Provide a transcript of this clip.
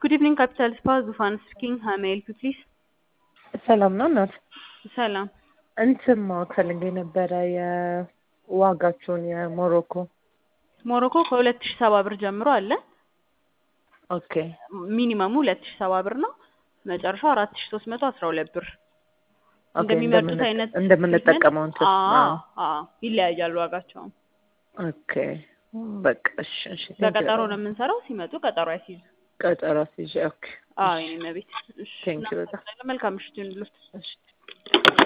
ጉድ ኢቭኒንግ ካፒታል ስፓ ዙፋን ስፒኪንግ ሀይ ሜይ ሄልፕ ዩ ፕሊዝ ሰላም ነው እናት። ሰላም እንትን ማወቅ ፈልጌ ነበረ የዋጋችሁን የሞሮኮ። ሞሮኮ ከሁለት ሺህ ሰባ ብር ጀምሮ አለ። ኦኬ ሚኒመሙ ሁለት ሺህ ሰባ ብር ነው። መጨረሻው አራት ሺህ ሶስት መቶ አስራ ሁለት ብር ኦኬ፣ እንደሚመርጡት እንደምን- አይነት እንደምንጠቀመው እንትን አዎ አዎ ይለያያሉ ዋጋቸውም። ኦኬ በቃ እሺ፣ እሺ thank you በቀጠሮ በጣም። ነው የምንሰራው። ሲመጡ ቀጠሮ ያስይዙ። ቀጠሮ አስይዤ ኦኬ አዎ የኔ መቤት። እሺ Thank you በጣም። መልካም ምሽት ይሁንልዎት። እሺ